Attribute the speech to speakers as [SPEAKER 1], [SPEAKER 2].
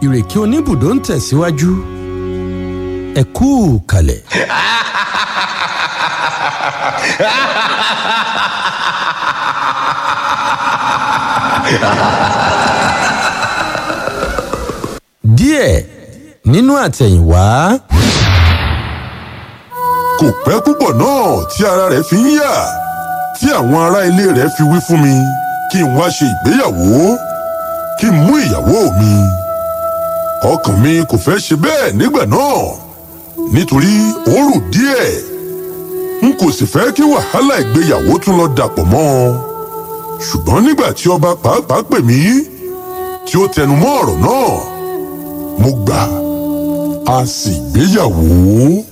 [SPEAKER 1] ìrèké oníbùdó ń tẹ̀síwájú ẹ kú kalẹ̀. díẹ̀ nínú àtẹ̀yìnwá.
[SPEAKER 2] kò pẹ́ púpọ̀ náà tí ara rẹ̀ fi ń yà tí àwọn ará ilé rẹ̀ fi wí fún mi kí n wá ṣe ìgbéyàwó kí n mú ìyàwó mi. ọkàn mi kò fẹ́ ṣe bẹ́ẹ̀ nígbà náà nítorí òórùn díẹ̀ n kò sì fẹ́ kí wàhálà ìgbéyàwó tún lọ dàpọ̀ mọ́ ọ. ṣùgbọ́n nígbà tí ọba pàápàá pè mí tí ó tẹnu mọ́ ọ̀rọ̀ náà mo gbà a sì gbéyàwó.